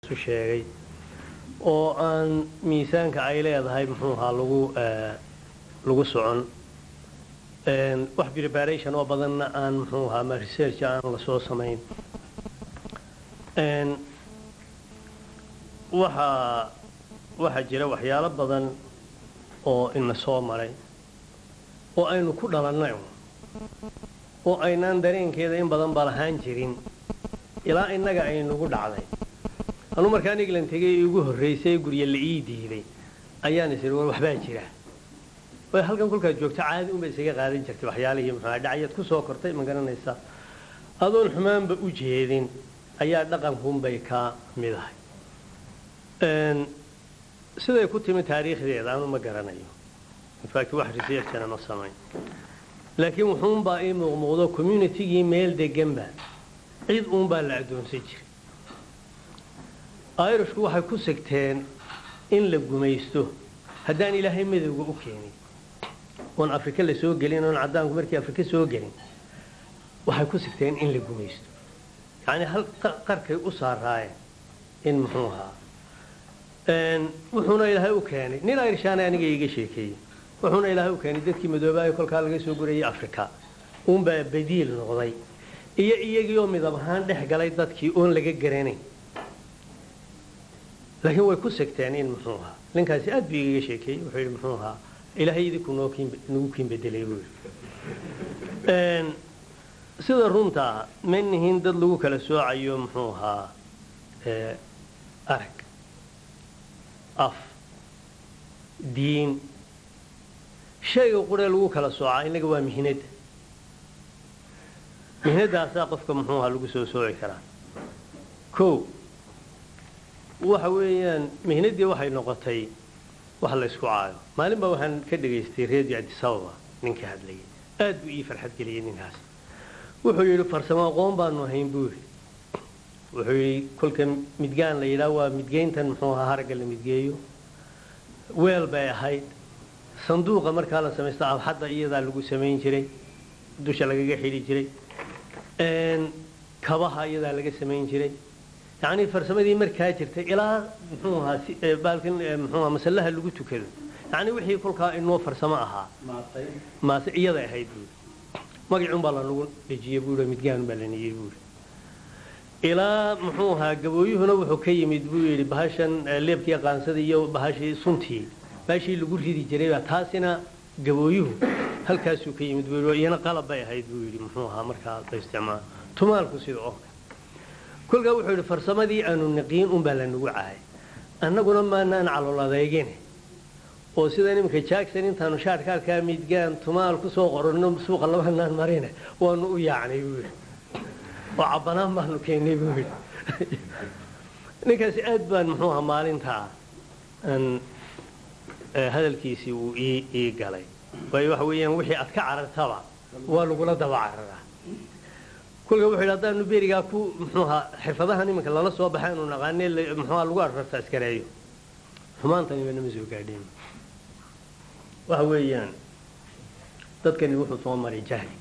isu sheegay oo aan miisaanka ay leedahay muxuu ahaa lagu lagu socon wax preparation oo badanna aan muxuu ahaa ma research aan lasoo samayn waxaa waxaa jira waxyaalo badan oo ina soo maray oo aynu ku dhalannay oo aynaan dareenkeeda in badan ba lahaan jirin ilaa innaga aynugu dhacday anuu markaan england tegay igu horraysay gurye la ii diiday ayaan is war waxbaa jira way halkan kolkaad joogto caadi unba isaga qaadan jirtay waxyaalihii muxuu dhacayaad ku soo kortay ma garanaysaa adoon xumaanba u jeedin ayaa dhaqankuunbay ka mid ahay siday ku timi taariikhdeeda anu ma garanayo infact wax researchana ma samayn laakiin wuxuunbaa ii muuqmuuqdo communitygii meel deganba cid uunbaa la addoonsan jiray irishku waxay ku sigteen in la gumaysto haddaan ilaahay madowga u keenin oon afrika la soo gelin oon caddaanku markii afrika soo gelin waxay ku sigteen in la gumaysto yacnii hal qarkay u saaraayeen in muxuu ahaa wuxuuna ilaahay u keenay nin irishaana aniga iga sheekeeyey wuxuuna ilaahay u keenay dadkii madoobaayo kolkaa laga soo gurayay afrika uunbaa badiil noqday iyo iyagii oo midab ahaan dhex galay dadkii oon laga garanayn laakiin way ku sigteen in muxuu ahaa ninkaasi aad buu igaga sheekeeyey wuxuu yidhi muxuu ahaa ilaahay idinku nagu kiin bedelay buu yidhi sida runtaa ma nihin dad lagu kala soocayo muxuu ahaa arag af diin shayga quree lagu kala soocaa innaga waa mihnadda mihnadaasaa qofka muxuu ahaa lagu soo sooci karaa o waxa weeyaan mihnaddii waxay noqotay wax la ysku caayo maalin baa waxaan ka dhegaystay radio adisababa ninka hadlayay aad buu ii farxad geliyey ninkaas wuxuu yidhi farsamo aqoon baanu ahayn buu yidhi wuxuu yidhi kolka midgaan la yidhaah waa midgeyntan muxuu ahaa haragga la midgeeyo weel bay ahayd sanduuqa markaa la samaysto abxadda iyadaa lagu samayn jiray dusha lagaga xidhi jiray kabaha iyadaa laga samayn jiray yacnii farsamadii markaa jirtay ilaa muxuu ahaa baalkan muxuu ahaa masallaha lagu tukado yacnii wixii kolkaa inoo farsamo ahaa maase iyaday ahayd buuri magacun baa lanagu dhejiyey buuri midgaan baa laniyey buuri ilaa muxuu ahaa gabooyuhuna wuxuu ka yimid buu yidhi bahashan leebkii qaansada iyo bahashii suntii baashii lagu ridi jiray taasina gabooyuhu halkaasuu ka yimid buu iyana qalab bay ahayd buu yidhi muxuu ahaa markaa la isticmaalo tumaalku sida oo kolkaa wuxuu yidhi farsamadii aanu niqiin unbaa lanagu cahay annaguna maanaan calool adeegine oo sida iminka jackson intaanu shaadhka halkaa midgaan tumaal ku soo qoranno suuqa labanaan marine waanu u yaacnay buu yidhi oo cabbanaan baanu keennay buu yidhi ninkaasi aad baan muxuu ahaa maalintaa aan hadalkiisii uu ii ii galay waayo waxa weeyaan wixii aad ka carartaba waa lagula daba cararaa kolka wuxuu yidhi haddaanu berigaa ku muxuu ahaa xirfadahan iminka lala soo baxay anu naqaane muxuuha lagu arrarta askareeyo xumaantaniba nama soo gaadhin waxa weeyaan dadkani wuxuu soo maray jahli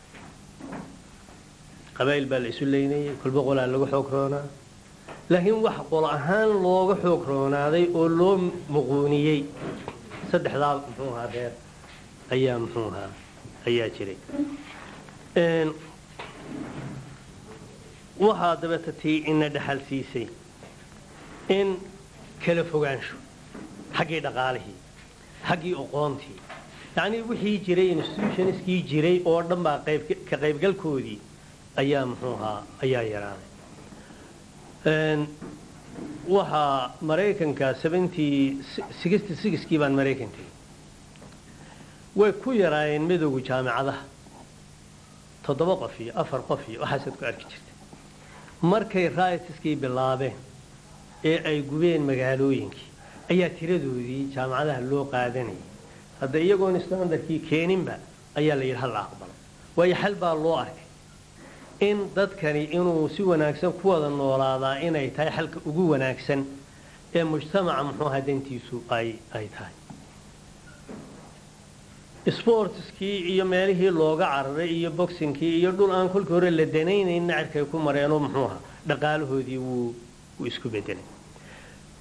qabaa'il baa la isu leynayay kolba qolaa lagu xoog roonaa laakiin wax qol ahaan looga xoog roonaaday oo loo muquuniyey saddexdaa muxuu ahaa reer ayaa muxuu ahaa ayaa jiray waxaa dabeeta tii ina dhaxal siisay in kala fogaansho xaggii dhaqaalihii xaggii oqoontii yacnii wixii jiray institutionskii jiray oo dhan baa ka qaybgalkoodii ayaa muxuu ahaa ayaa yaraaday waxaa maraykanka kii baan maraykan tegey way ku yaraayeen midowga jaamicadaha toddoba qof iyo afar qof iyo waxaasaad ku arki jirtay markay raitiskii bilaabeen ee ay gubeen magaalooyinkii ayaa tiradoodii jaamacadaha loo qaadanayay hadda iyagoon standardkii keeninba ayaa la yidhi hal la aqbalo waayo xal baa loo arkay in dadkani inuu si wanaagsan ku wada noolaadaa inay tahay xalka ugu wanaagsan ee mujtamaca muxuu ahaa dantiisu ay ay tahay sportskii iyo meelihii looga cararay iyo boxingkii iyo dhul aan kolkii hore la danaynayn nacarkay ku mareenoo muxuu ahaa dhaqaalahoodii wuu wuu isku bedelay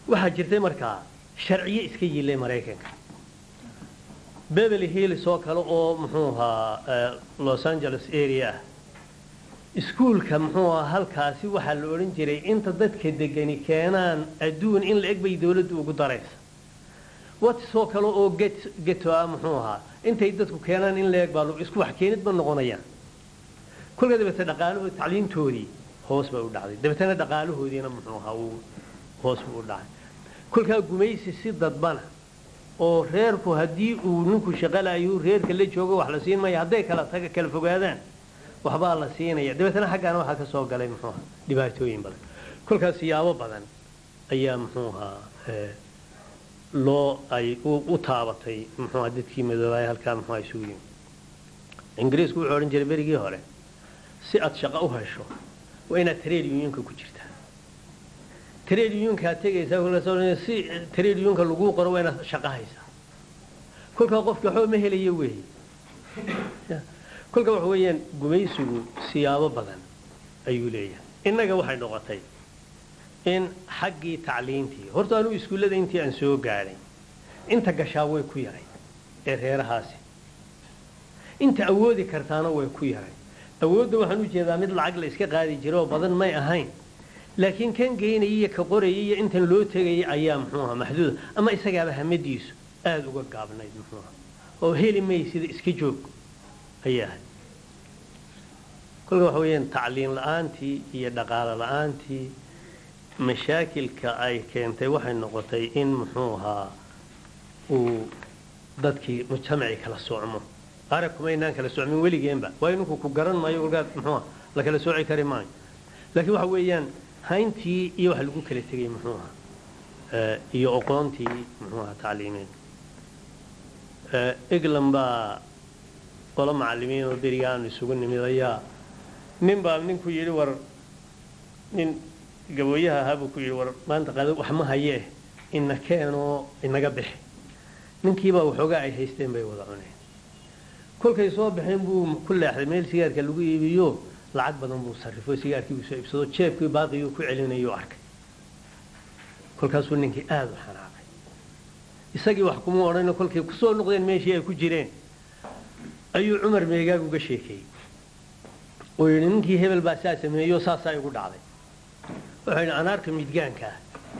waxaa jirtay markaa sharciye iska yilay maraykanka beverly hills oo kale oo muxuu ahaa los angeles area ah iskuulka muxuu ahaa halkaasi waxaa la odhan jiray inta dadka degani keenaan adduun in la eg bay dawladdu ugu daraysa watisoo kale oo geto ah muxuu ahaa intay dadku keenaan in la eg baa isku wax keenid ma noqonayaan kolka dabeete dhaqaalahoodi tacliintoodii hoos bay u dhacday dabeetana dhaqaalahoodiina muxuu ahaa uu hoos buu u dhacay kolkaa gumaysi si dadbana oo reerku haddii uu ninku shaqalayo reerka la joogo wax la siin maya hadday kala taga kala fogaadaan waxbaa la siinaya dabeetana xaggaana waxaa ka soo galay muxuu ahaa dhibaatooyin badan kolkaas siyaabo badan ayaa muxuu ahaa loo ay u taabatay muxuu ahaa dadkii madoobaay halkaa muxuu ahaa isugu yimi ingiriisku wuxuu odhan jiray berigii hore si aad shaqo u hesho waa inaad trade unionka ku jirtaa trade unionkaa tegaysaa kolkaas si trade unionka laguu qoro waa inaad shaqo haysaa kolkaa qofka waxba ma helayo weeye kolka waxa weeyaan gumaysigu siyaabo badan ayuu leeyahay innaga waxay noqotay in xaggii tacliintii horta anuu iskuullada intii aan soo gaadhay inta gashaa way ku yaray ee reerahaasi inta awoodi kartaana way ku yaray awoodda waxaan u jeedaa mid lacag la iska qaadi jira oo badan may ahayn laakiin kan geynaya iyo ka qoraya iyo intan loo tegaya ayaa muxuu ahaa maxduuda ama isagaaba hamadiisu aada uga gaabnayd muxuu aha oo heli maysida iska joog ayaa ahay kolka waxa weeyaan tacliin la-aantii iyo dhaqaalo la-aantii mashaakilka ay keentay waxay noqotay in muxuu ahaa uu dadkii mujtamacii kala socmo arag kumaynaan kala socmin weligeenba waayo ninku ku garan maayo kolkaad muxuu aha la kala sooci kari maayo laakiin waxa weeyaan hayntii iyo waxa lagu kala tegay muxuu ahaa iyo oqoontii muxuu ahaa tacliimeed england baa qolo macalimiin oo beriga aanu isugu nimid ayaa nin baa ninku yidhi war nin gabooyaha ahaa buu ku yidhi war maanta qado wax ma hayee ina keenoo inaga bixi ninkiibaa waxoogaa ay haysteen bay wada cuneen kolkay soo baxeen buu ku leexday meel sigaarka lagu iibiyo lacag badan buu sarrifo sigaarkii buu soo iibsado jeebkii baaqiyuu ku celinayuu arkay kolkaasuu ninkii aada u xanaaqay isagii wax kuma odhano kolkay kusoo noqdeen meeshii ay ku jireen ayuu cumar meegaag uga sheekeeyey oo yidhi ninkii hebel baa saa sameeyo saasaa igu dhacday wuxuu yidhi anaarka midgaankaa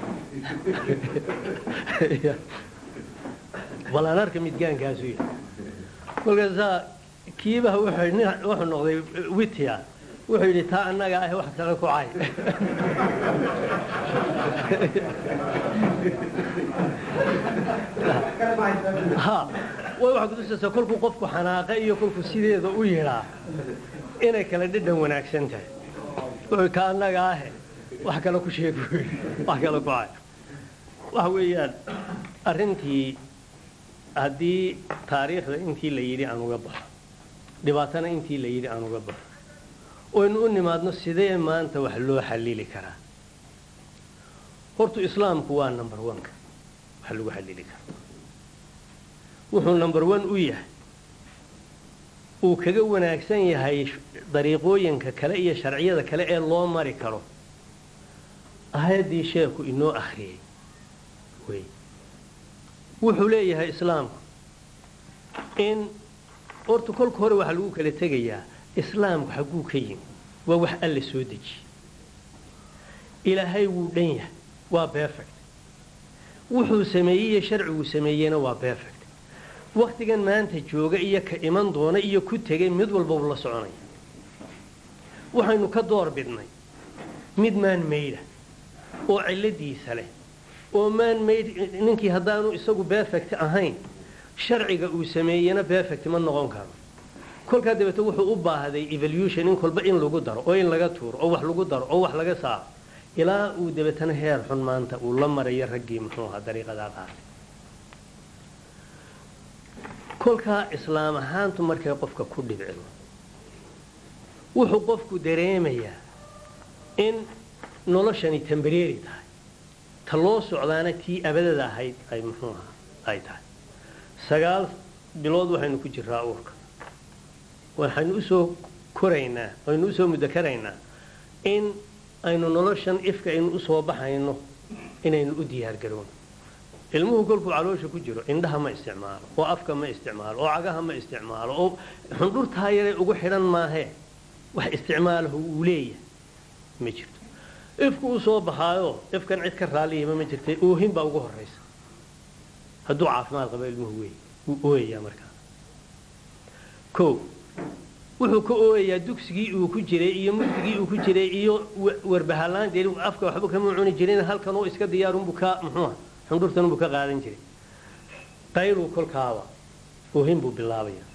bal anaarka midgaankaasuu yidhi kolkaasaa kiibaha wuxuu noqday witya wuxuu yidhi taa annaga ah wax kale ku cay ha way waxaa kutusaysaa kolkuu qofku xanaaqa iyo kolkuu sideeda u yidhaa inay kala dhadhan wanaagsan tahay wuxuu ka annaga ahe wax kale ku sheeg buu yidhi wax kale ku cay waxa weeyaan arrintii haddii taariikhda intii la yidhi aan uga baxo dhibaatana intii la yidhi aan uga baxo oynu u nimaadno sidee maanta wax loo xallili karaa hortu islaamku waa number oneka wax lagu xallili karo wuxuu number one u yahay uu kaga wanaagsan yahay dariiqooyinka kale iyo sharciyada kale ee loo mari karo aayaddii sheekhu inoo akhriyey wey wuxuu leeyahay islaamku in horta kolka hore waxaa lagu kala tegayaa islaamku xagguu ka yimi waa wax alla soo dejiye ilaahay wuu dhan yahay waa perfect wuxuu sameeyey iyo sharciguu sameeyeyna waa perfect waktigan maanta jooga iyo ka iman doona iyo ku tegay mid walba uu la soconaya waxaynu ka door bidnay mid maan maydha oo cilladiisa leh oo maan mayd ninkii haddaanu isagu perfect ahayn sharciga uu sameeyena perfect ma noqon karo kolkaa dabeete wuxuu u baahday evolution in kolba in lagu daro oo in laga tuuro oo wax lagu daro oo wax laga saaro ilaa uu dabeetana heer xun maanta uu la marayo raggii muxuu ahaa dariiqadaa qaatay kolkaa islaam ahaantu markay qofka ku dhibcido wuxuu qofku dareemayaa in noloshani tambareeri tahay ta loo socdaana tii abadada ahayd ay muxuu ahaa ay tahay sagaal bilood waxaynu ku jiraa uurka waxaynu usoo koraynaa aynu usoo mudakaraynaa in aynu noloshan ifka aynu usoo baxayno inaynu u diyaargarowno ilmuhu kolkuu caloosha ku jiro indhaha ma isticmaalo oo afka ma isticmaalo oo cagaha ma isticmaalo oo xundhurtaa yaray ugu xidhan maahee wax isticmaalahu uu leeyahay ma jirto ifku u soo baxaayo ifkan cid ka raalliyaba ma jirta oohin baa ugu horaysa hadduu caafimaad qabo ilmuhu wey wuu ooyayaa markaa o wuxuu ka ooyayaa dugsigii uu ku jiray iyo mugdigii uu ku jiray iyo warbahalaan dee afka waxba kama cuni jirin halkan oo iska diyaarunbuu ka muxuuha xundhurtanunbuu ka qaadan jiray qayluu kolkaaba oohin buu bilaabaya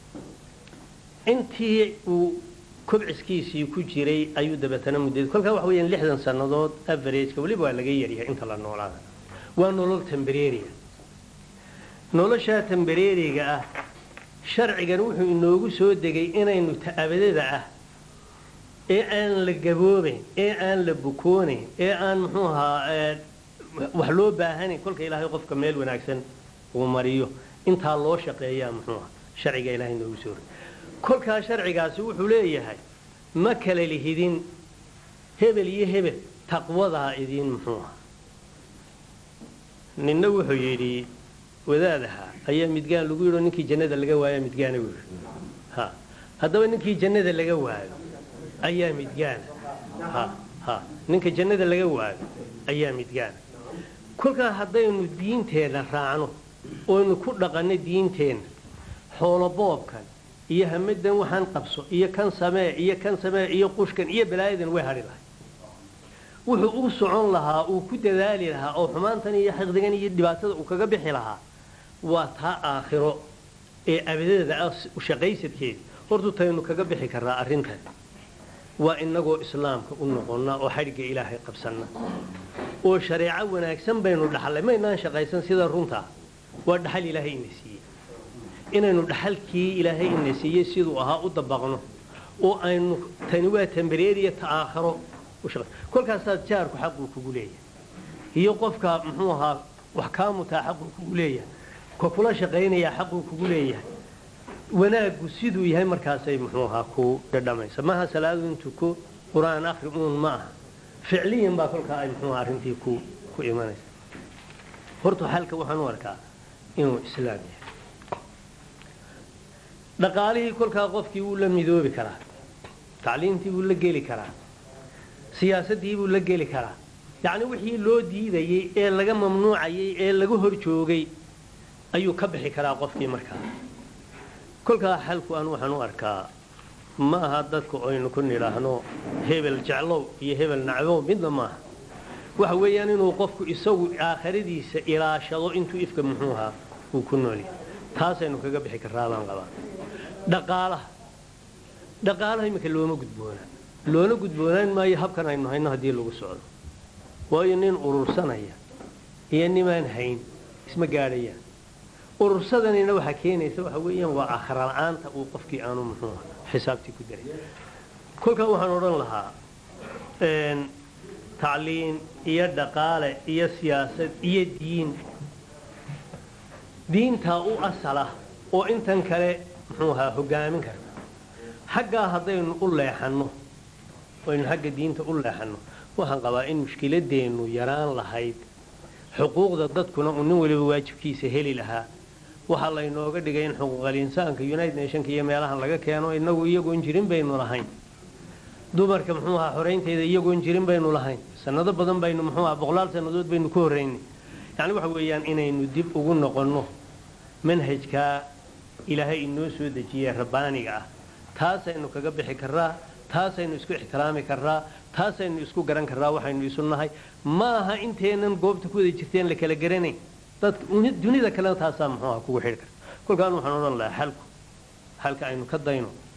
intii uu kobciskiisii ku jiray ayuu dabeetana mudday kolkaa waxa weyaan lixdan sannadood averageka weliba waa laga yaryahay inta la noolaada waa nolol tambareeriga noloshaa tambareeriga ah sharcigan wuxuu inoogu soo degay inaynu ta'abadada ah ee aan la gaboobayn ee aan la bukoonayn ee aan muxuu ahaa wax loo baahanayn kolka ilaahay qofka meel wanaagsan uu mariyo intaa loo shaqeeyaa muxuu aha sharciga ilahay inoogu soo rogay kolkaa sharcigaasi wuxuu leeyahay ma kala lihidin hebel iyo hebel taqwadaa idiin muxuu aha ninna wuxuu yidhi wadaadaha ayaa midgaan lagu yidho ninkii jannada laga waayo midgaana wu ha haddaba ninkii jannada laga waayo ayaa midgaana ha ha ninka jannada laga waayo ayaa midgaana kolkaa haddaynu diinteenna raacno oynu ku dhaqanno diinteenna xooloboobkan iyo hamadan waxaan qabso iyo kan samee iyo kan samee iyo qushkan iyo balaayadan way hadhi lahay wuxuu u socon lahaa uu ku dadaali lahaa oo xumaantan iyo xiqdigan iyo dhibaatada uu kaga bixi lahaa waa taa aakhiro ee abadada ah shaqaysadkeeda hortu taynu kaga bixi karraa arrintan waa inagoo islaamka u noqonna oo xadhigga ilaahay qabsanna oo shareeco wanaagsan baynu dhaxlay maynaan shaqaysan sida runtaa waa dhaxal ilaahay ina siiyey inaynu dhaxalkii ilaahay ina siiyey siduu ahaa u dabaqno oo aynu tani waa tambareeriya ta aakhiro kolkaasaa jaarku xaquu kugu leeyahay iyo qofka muxuu ahaa wax kaa mutaa xaquu kugu leeyahay ka kula shaqaynayaa xaquu kugu leeyahay wanaaggu siduu yahay markaasay muxuu ahaa ku dhadhamaysa maaha salaadu intuu ku qur-aan akri uun ma aha ficliyan baa kolkaa ay muxuu arrintii ku ku imanaysa horta xalka waxaan u arkaa inuu islaam yahay dhaqaalihii kolkaa qofkii wuu la midoobi karaa tacliintii buu la geli karaa siyaasaddii buu la geli karaa yacni wixii loo diidayey ee laga mamnuucayay ee laga hor joogay ayuu ka bixi karaa qofkii markaa kolkaa xalku aan waxaan u arkaa ma aha dadku aynu ku nidhaahno hebel jeclow iyo hebel nacbow midna maaha waxa weeyaan inuu qofku isagu aakhiradiisa ilaashado intuu ifka muxuuhaa uu ku noolyahay taasaynu kaga bixi karraa baan qabaa dhaqaalaha dhaqaalaha iminka looma gudboonaa loona gudboonaan maayo habkan aynu hayno haddii lagu socdo waayo nin urursanaya iyo nimaan hayn isma gaadhayaan urursadanina waxaa keenaysa waxa weeyaan waa aakhira la-aanta uu qofkii aanu muxuuha xisaabtii ku daray kolkaa waxaan odhan lahaa tacliin iyo dhaqaale iyo siyaasad iyo diin diintaa u asala oo intan kale muxuu ahaa hogaamin karta xaggaa haddaynu u leexanno aynu xagga diinta u leexanno waxaan qabaa in mushkiladeennu yaraan lahayd xuquuqda dadkuna uu nin waliba waajibkiisa heli lahaa waxaa laynooga dhigay in xuquuqal insaanka united nationka iyo meelahan laga keeno inagu iyagoon jirin baynu lahayn dumarka muxuu ahaa xoraynteeda iyagoon jirin baynu lahayn sanado badan baynu muxuu ahaa boqolaal sannadood baynu ku horraynay yacni waxa weeyaan inaynu dib ugu noqonno manhajkaa ilaahay inoo soo dejiyey rabbaaniga ah taasaynu kaga bixi karraa taasaynu isku ixtiraami karraa taasaynu isku garan karraa waxaynu isu nahay ma aha inteenan goobta ku wada jirteen la kala garanayn dadka dunida kalena taasaa muxuu aha kugu xidhi karta kolkaan waxaan odhan lahaa xalku xalka aynu ka dayno